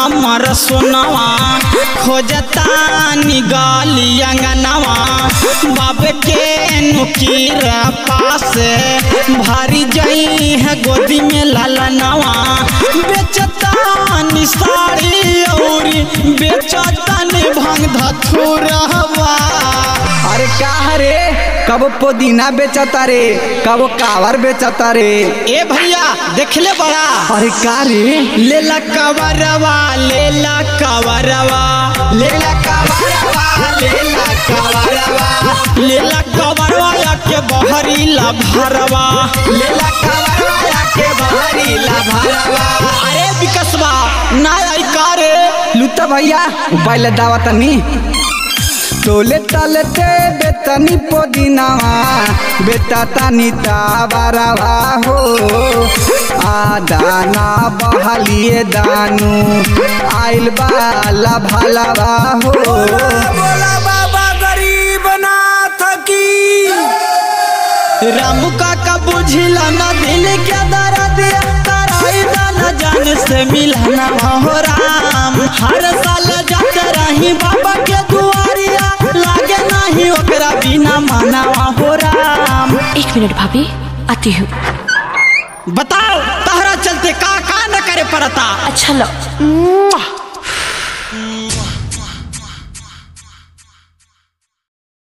हमर सोनवा खोजता निगाली अंगनवा बाप के नुकीर पास भारी जई है गोदी में लालनवा बेचता नि साड़ी औरी बेचता नि भंग धथुरवा अरे का रे कब पुदीना बेचता रे कब कावर बेचता रे ए भैया देखले बड़ा अरे का रे लेला कवरवा लेला कवरवा लेला कवरवा लेला कवरवा लेला कवरवा या के बहरी ला भरवा लेला कवरवा या के बहरी ला भरवा अरे विकसवा ना आई कारे लुता भैया पहले दावा तनी तोले तलते बेतनी पुदीनावा बेटा तनी ताबरवा हो आ दाना बहलिए दानू आइल बाला भलवा हो बोला बाबा गरीब नाथ की रामू काका बुझिला ना दिल के दर्द तराई न जान से मिलना हो राम हर साल जाते रही बाबा के दुआरिया लागे नहीं ओकरा बिना मानवा हो राम एक मिनट भाभी आती हूँ बताओ तहरा चलते का का न करे पड़ता अच्छा लो